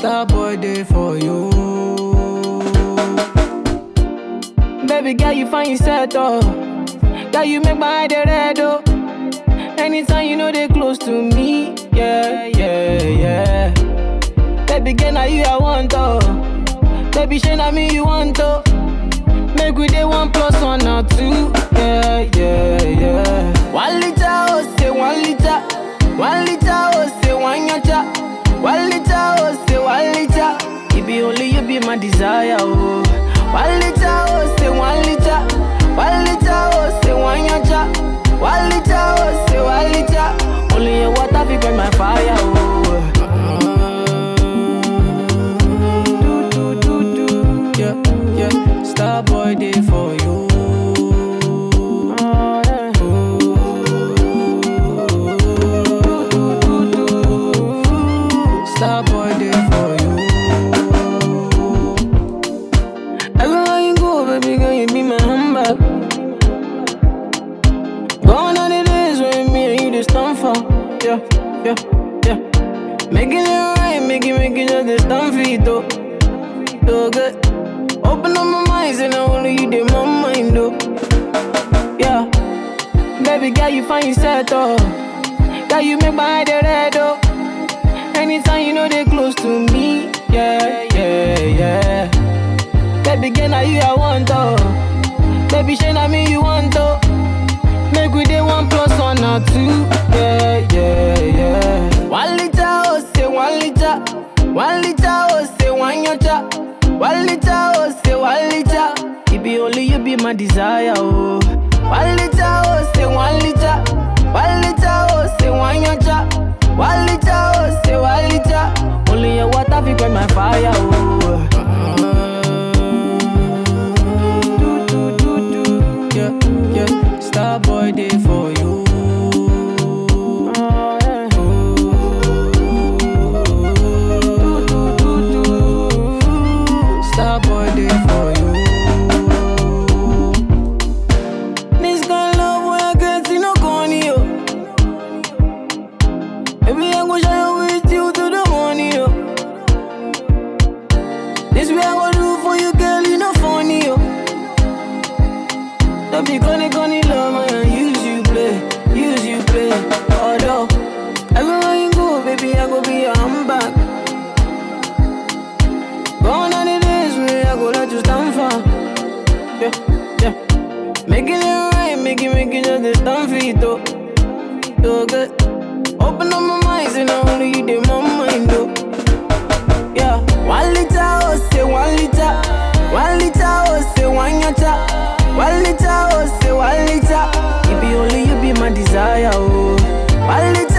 Star boy day for you. Baby girl, you find yourself oh. Girl, you make my eye dey red oh. Anytime you know they close to me, yeah, yeah, yeah. Baby girl, now you I want oh. Baby, shey na me you want oh. Make we dey one plus one or two, yeah, yeah, yeah. One liter oh say one liter, one liter oh say one yacha, one liter oh say one liter. It be only you be my desire oh. One liter oh say one liter, one liter oh say one yacha, one liter oh say one liter. Only your water fi quench my fire oh. Do do do do, yeah yeah. Star boy day for you. Star boy day for you. Everywhere you go, baby girl, you be my handbag. Gone are the days when me and you just stand for. Yeah, yeah, yeah. Making it right, make it, make it just this stand for it, though. So good. Open up my mind, and only you did my mind, though. Yeah. Baby girl, you find yourself, though. Girl, you make my eye dey red, though. Anytime you know they close to me, yeah, yeah, yeah. Baby girl, now you I want, oh. Baby, shey na me you want, oh. Make we dey one plus one or two, yeah, yeah, yeah. One liter, oh, say one liter. One liter, oh, say one yacha. One liter, oh, say one liter. It be only you be my desire, oh. One liter, oh, say one liter. One liter, oh, say one yacha. One liter, oh, say one liter. Only your water fi quench my fire, oh. Do, do, do, do. Yeah, yeah. Star boy day for you. Do, do, do, do. Star boy day for you. This kind of love when I get see no corny, yo. Baby, I go shine with you to the morning, yo. This way I go do for you, girl, you no funny, yo. Don't be gonna gonna love man, use you play, use you play. Although everywhere you go, baby, I go be your handbag. Gone are the days when I go let you stand for. Yeah, yeah. Making it right, make it, make it just this stand for it, though. So good. Open up my mind, and only you did my mind, though. Yeah, one liter, oh, say one liter. One liter, oh, say one yacha. One liter, oh, say one liter. It be only you be my desire, oh. One liter,